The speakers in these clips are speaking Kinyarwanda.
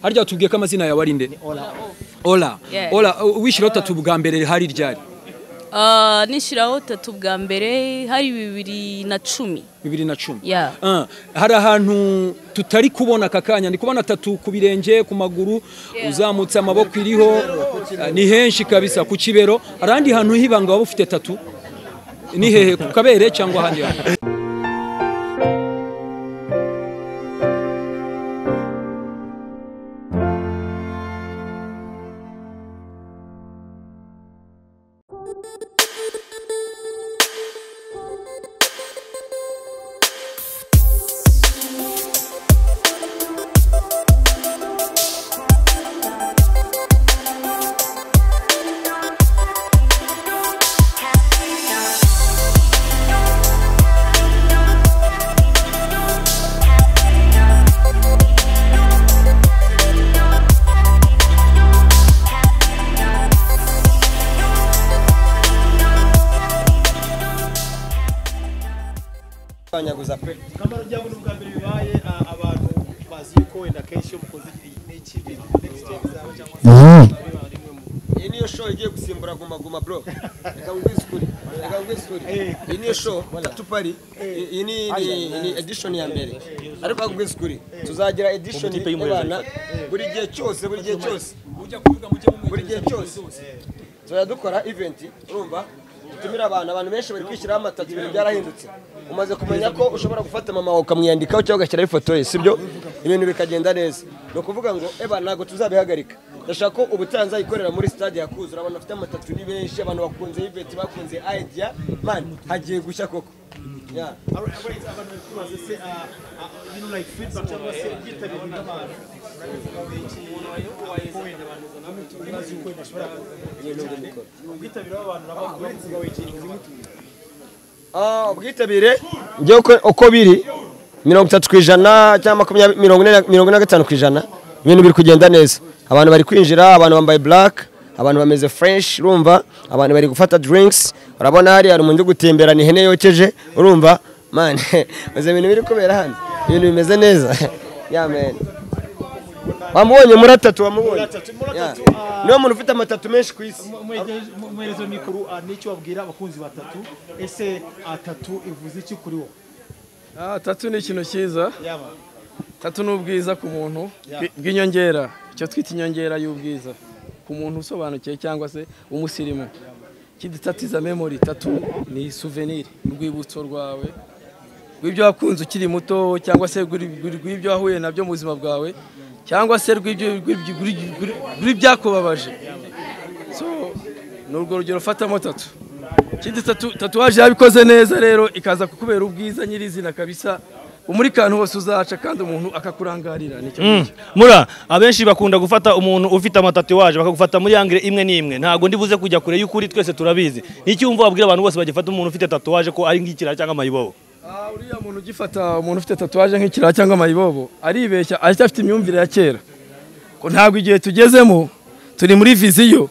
harya watubwiye ko amazina yawe ari nde ola Yeah. ola uh, wishyiraho tatu bwa mbere hari ryari Ah, nishyiraho tatu bwa mbere hari bibiri na cumi bibiri na cumi Yeah. Ah, hari ahantu tutari kubona aka kanya ndi kubona tatu ku birenge ku maguru uzamutse amaboko iriho ah, ni henshi kabisa ku kibero hari ahandi hantu h'ibanga waba ufite tatu ni hehe ku kabere cyangwa ahandi hantu banyaguza pe kamaro ryabo n'ubwa mbere bibaye a- abantu bazi ko wenda kenshi iyo mukoze ikintu next time zabo cyangwa se biba ari mwe mu- iyi niyo show igiye gusimbura guma guma bro reka nkubwize ukuri reka nkubwize ukuri iyi niyo show tatu pari iyi- iyi ni ni- ni edition ya mbere ariko reka nkubwize ukuri tuzagira edition y'abana buri gihe cyose buri gihe cyose buri gihe cyose tuzajya dukora event urumva dutumira abantu abantu benshi bari kwishyiraho amatatu ibintu byarahindutse umaze kumenya ko ushobora gufata mama wawe ukamwiyandikaho cyangwa ugashyiraho ifoto ye sibyo ibintu bikagenda neza ni ukuvuga ngo eba ntabwo tuzabihagarika ndashaka ko ubutaha nzayikorera muri stade yakuzura abantu bafite amatatu ni benshi abantu bakunze iveti bakunze idea mani hagiye gushya koko Yeah. Abo- abo bahita abantu bari kubaza se a- a- you know, like feedback cyangwa se byitabirwa n'abantu ubwitabire bw'abantu n'abantu Ah, ubwitabire njyewe uko- uko biri mirongo itatu ku ijana cyangwa makumyabiri mirongo ine na- mirongo ine na gatanu ku ijana ibintu biri kugenda neza abantu bari kwinjira abantu bambaye black abantu bameze fresh urumva abantu bari gufata drinks urabona hariya hari umuntu uri gutemberana ihene yokeje urumva man maze ibintu biri kubera hano ibintu bimeze neza ya man wamubonye muri atatu wamubonye atatu, muri Yeah. atatu, niwe muntu ufite amatatu menshi ku isi umuherezo mikuru ah, n'icyo babwira abakunzi batatu ese atatu ivuze iki kuri wowe Ah, tatu ni ikintu cyiza yaba tatu ni ubwiza ku muntu Yeah. bwi- bw'inyongera icyo twita inyongera y'ubwiza ku muntu usobanukiwe cyangwa se umusirimu ikindi tatu iza memori tatu ni souvenir urwibutso rwawe rw'ibyo wakunze ukiri muto cyangwa se rw'iri- rw'iri- rw'ibyo wahuye nabyo mu buzima bwawe cyangwa se rw'ibyo- rw'ibyo- rw'ibyo- rw'ibyo- rw'ibyakubabaje so ni urwo rugero ufatamo tatu ikindi tatu tatuwaje yabikoze neza rero ikaza kukubera ubwiza nyirizina kabisa umuri kantu hose uzaca kandi umuntu akakurangarira nicyo ngicyo. mura abenshi bakunda gufata umuntu ufite amatatuwaje bakagufata muri angire imwe n'imwe ntabwo ndibuze kujya kure y'ukuri twese turabizi n'icyumva wabwira abantu bose bagifata umuntu ufite tatuwaje ko ari ngikira cyangwa amayibobo Ah, uriya muntu ugifata umuntu ufite tatuwaje nk'ikirara cyangwa amayibobo aribeshya aracyafite imyumvire ya kera ko ntabwo igihe tugezemo turi muri viziyo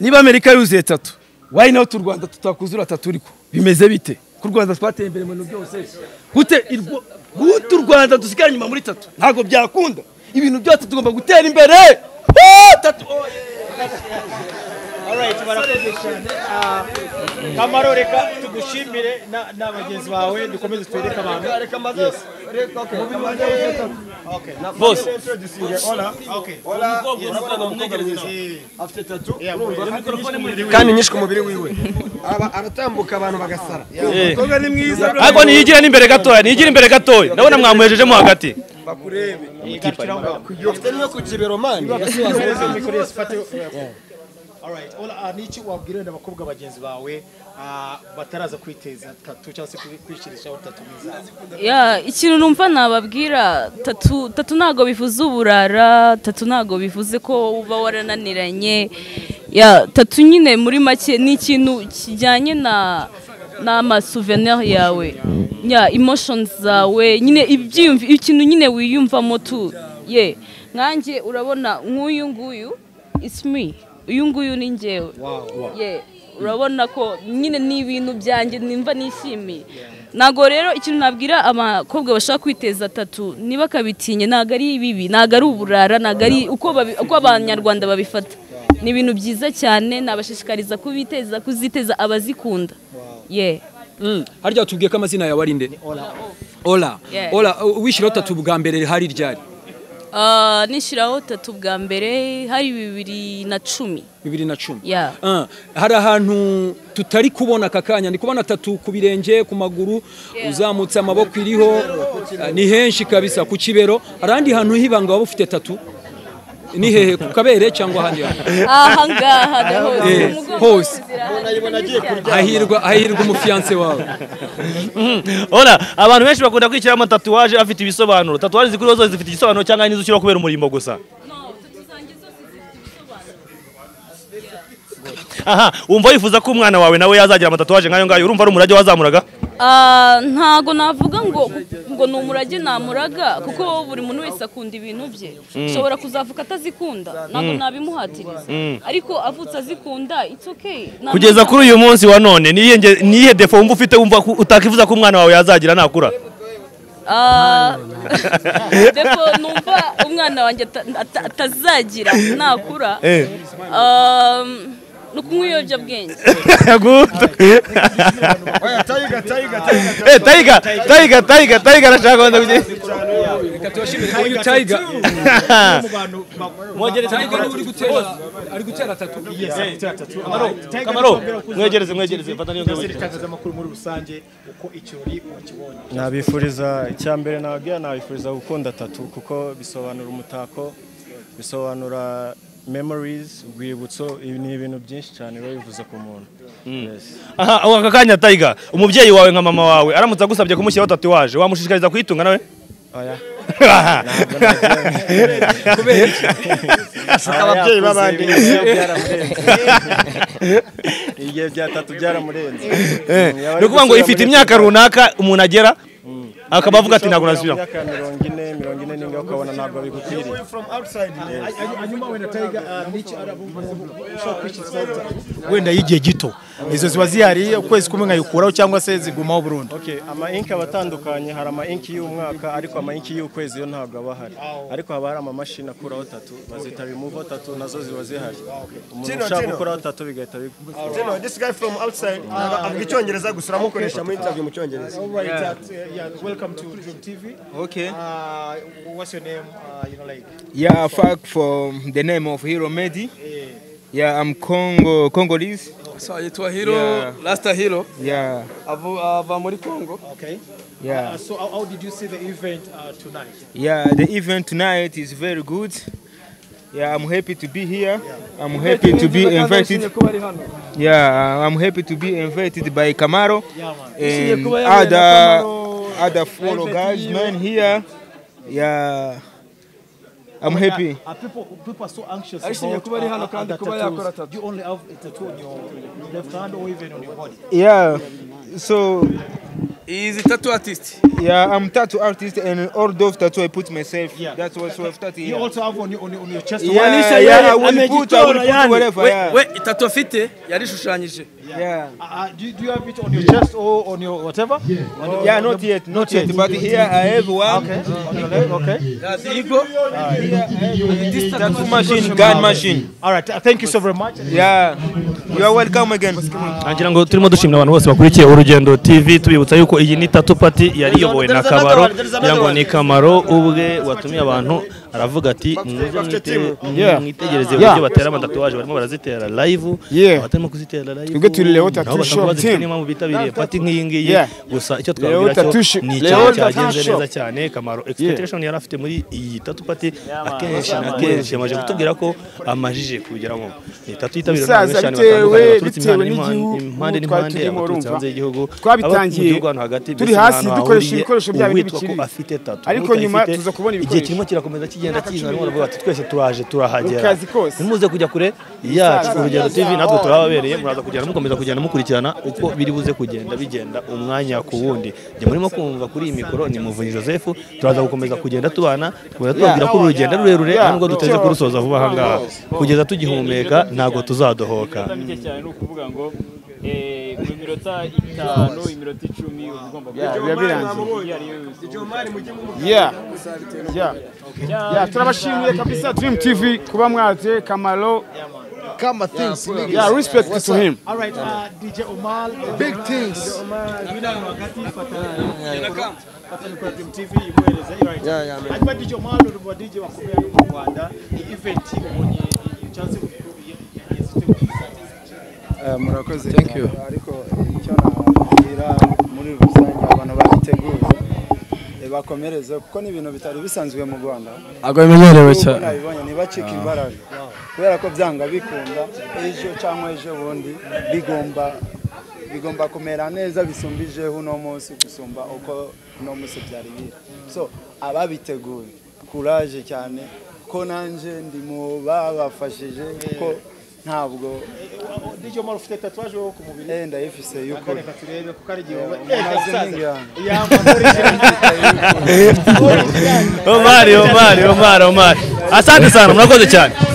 niba amerika yuzuye tatu why not u rwanda tutakuzura tatu uriko bimeze bite ku rwanda twateye imbere mu bintu byose gute irwo- gute u rwanda dusigara inyuma muri tatu ntabwo byakunda ibintu byose tugomba gutera imbere Ah, tatu oye. Alright, barakoze cyane. Ah, Kamaro reka tugushimire na- na bagenzi bawe dukomeze twereke abantu. reka maze reka okay Okay. bose Okay. afite tatu Yeah, urumva boy. kandi nyinshi ku mubiri wiwe aba aratambuka abantu bagasara umukobwa ni mwiza ariko niyigire n'imbere gatoya niyigire imbere gatoya ndabona mwamuhejejemo hagati Igarukira aho ngaho. ufite niyo ku kibero mani Ihereze mikoro yose ifate- Alright, Ola, ah, n'iki wabwira wenda abakobwa bagenzi bawe ah, bataraza kwiteza tatu cyangwa se kwishirishaho tatu mwiza Yeah, ikintu numva nababwira tatu tatu ntago bivuze uburara tatu ntago bivuze ko uba warananiranye ya tatu nyine muri make ni ikintu kijyanye na n'amasouvenir yawe ya emotions zawe nyine ibyiyumvi ikintu nyine wiyumvamo tu ye nkanjye urabona nk'uyu nguyu it's me uyu nguyu ni njyewe ye urabona ko nyine ni ibintu byanjye nimva nishimiye ntabwo rero ikintu nabwira abakobwa bashaka kwiteza atatu niba akabitinye ntabwo ari ibibi ntabwo ari uburara ntabwo ari uko babi- uko abanyarwanda babifata ni ibintu byiza cyane nabashishikariza kubiteza kuziteza abazikunda ye harya tubwiye ko amazina yawe ari nde ola Yeah. ola uh, wishyiraho tatu bwa mbere hari ryari Ah, nishyiraho tatu bwa mbere hari bibiri na cumi bibiri na cumi Yeah. Ah, hari ahantu tutari kubona aka kanya ndi kubona tatu ku birenge ku maguru uzamutse amaboko iriho ah, ni henshi kabisa ku kibero hari ahandi hantu hibanga waba ufite tatu ni hehe ku kabere cyangwa ahandi hantu aha ngaha naho Eh, hose. hahirwa hahirwa umufiyanse wawe Ora abantu benshi bakunda kwishyiraho amatatuwaje afite ibisobanuro tatuwaje zikuriho zose zifite igisobanuro cyangwa nizo ushyiraho kubera umurimbo gusa aha wumva wifuza ko umwana wawe nawe yazagira amatatuwaje nk'ayo ngayo urumva ari umurage wazamuraga Ah, ntago navuga ngo ngo ni umurage namuraga kuko buri muntu wese akunda ibintu bye ushobora kuzavuka atazikunda ntago nabimuhatiriza ariko avutse azikunda it's okay Nta kugeza muntu- kuri uyu munsi wa none niyihe nge- niyihe defo wumva ufite wumva ko utakifuza ko umwana wawe yazagira nakura Ah, depo numva umwana wanjye ata- ata- atazagira nakura Eh. Ah, ni ukunywa ibiyobyabwenge Good. Oya, Tiger, Tiger, Tiger. Eh, tayiga tayiga tayiga tayiga arashaka kubanza kugira reka tubashimire uyu tayiga mu bantu ba- tayiga niwe uri gutera ari gutera tatu Yes, atatu. Alright, Tiger kamaro Nitwa Mbera Kuzo. mwegereze mwegereze fata niyo Byose mwegereze n'itangazamakuru muri rusange uko ikirori wakibonye nabifuriza icya mbere nababwira nabifuriza gukunda tatu kuko bisobanura umutako bisobanura memories urwibutso ibi ni ibintu byinshi cyane biba bivuze ku muntu Yes. aha aho aka kanya tayiga umubyeyi wawe nka mama wawe aramutse agusabye kumushyiraho tatuwaje wamushishikariza kuyitunga nawe Oya. ababyeyi b'abandi. Ibi ngibi byaramurenze. igihe bya tatu byaramurenze ni ukuvuga ngo ifite imyaka runaka umuntu agera akaba avuga ati ntabwo nasubira imyaka ya mirongo ine mirongo ine n'ingahe ukabona ntabwo bigukwiriye hanyuma wenda Tiger ah, n'iki arabumvaho ushobora kwishyizaho wenda y'igihe gito izo ziba zihari ukwezi kumwe nkayikuraho cyangwa se zigumaho burundu Okay, ama inki aba atandukanye hari ama inki y'umwaka ariko ama inki y'ukwezi yo ntabwo aba ahari ariko haba hari amamashini akuraho tatu bazita remove tatu nazo ziba zihari umuntu Tino, ushaka Tino. gukuraho tatu bigahita bigwa You know, this guy from outside, avuga icyongereza gusa uramukoresha mu interview mu cyongereza Alright, uh, yeah, welcome to Dream TV. Okay. Uh, what's your name? Uh, you know, like, Yeah, fuck from the name of Hero Medi. eh, Yeah, I'm Congo Congolese. yitwa hiro Yeah. rasita hiro Yeah, ava muri kongo okay. Uh, yeah, so how, how did you see the event uh, tonight? yeah. The event tonight is very good. Yeah, I'm happy to be here. I'm happy to be invited. kuba ari hano Yeah, I'm happy to be invited by Camaro Yeah, man. and kuba yabaye na other Camaro, other fellow Private guys, Hero. man. Here, yeah, I'm happy. Uh, people, people are so anxious Arishimye about kuba ari hano kandi other kuba yakora tattoos. tattoo. You only have a tattoo on your left hand or even on your body. Yeah, so izi tatu atisiti Yeah, I'm tattoo artist and all those tattoo I put myself. Yeah. That's what so I've tattoo You here. also have on your on your, on your chest. Yeah, one. yeah, I will put, I will put wherever. we, yeah. we itatu afite yarishushanyije yeah. Uh, Uh, do, you- do you have it on your chest or on your whatever? Yeah, on your, Yeah, not yet, not yet. But here I have one. Okay. On your leg, okay. igo Tattoo machine, gun machine. All right. Uh, thank you so very much. Yeah. You are welcome again. ngira ngo turimo dushimira abantu bose bakurikiye urugendo tv tubibutsa yuko iyi ni tatu pati yari iyobowe na kabaro ngira ngo ni kamaro ubwe watumiye abantu aravuga ati "Muze mwite- mwitegereze uburyo batera amatatuwaje barimo barazitera live abatarimo kuzitera live Twebwe turi Leo Tattoo nabo bakaba Shop bazifite team. n'impamvu bitabiriye pati nk'iyi ngiyi Yeah. gusa icyo Leo twabwira cyo Tattoo Shop. ni Leo ikintu Tattoo cyagenze Shop. neza cyane kamaro expectation yari afite muri iyi tatu pati akenshi na kenshi yamaze kutubwira ko amajije kubigeraho ni tatu yitabiriwe n'abantu Saza benshi bitewe cyane batandukanye baturutse bitewe impande n'impande- impande n'igihugu twari turimo urumva n'impande abaturutse hanze y'igihugu abo mu twabitangiye gihugu hano hagati turi mbese ni hasi ahantu dukoresha hahuriye ibikoresho byabo uwitwa ko ntibikiri afite tatu ariko n'utayifite, nyuma tuza kubona igihe ibikoresho. kirimo kirakomeza kigenda kiza barimo baravuga bati twese turaje turahagera Mu kazi kose. ntimuze kujya kure yacu urugendo tv natwe turababereye muraza kugenda mukomeza kugenda mukurikirana uko biri buze kugenda bigenda umwanya ku wundi njye murimo kumva kuri iyi mikoro ni muvunyi joseph turaza gukomeza kugenda tubana tukomeza tubabwira ko uru rugendo ari rurerure nubwo duteze kurusoza vuba aha ngaha kugeza tugihumeka ntabwo tuzadohoka cyane ni ukuvuga ngo eh, mu minota itanu iminota icumi uba ugomba Yeah, biba birangiye. iyo ariyo yose Yeah. Yeah. Yeah, turabashimiye kabisa Dream TV kuba mwaje Kamaro. Kama things. niggas. Yeah, respect What's to up? him. All right, uh, DJ Omal. Big things. Yeah, yeah, man. hanyuma DJ Omal uri mu DJ bakomeye mu Rwanda ni event ubonye chance Eh, murakoze cyane ariko icyo nababwira muri rusange abantu babiteguye eh, bakomereze kuko ni ibintu bitari bisanzwe mu rwanda ntabwo bimenyerewe Nubwo cyane nabibonye ntibacike imbaraga kubera ko byanga bikunda ejo cyangwa ejo bundi bigomba bigomba kumera neza bisumbije uno munsi gusumba uko uno munsi byari biri so ababiteguye kuraje cyane ko nanjye ndi mu babafashije kuko ntabwo DJ Omal ufite tatouage wo ku mubiri eh, ndayifise y'ukuri reka turebe kuko ari igihe umuntu azinga yanjye. Omari, Omari, Omari, Omari. Asante sana, murakoze cyane.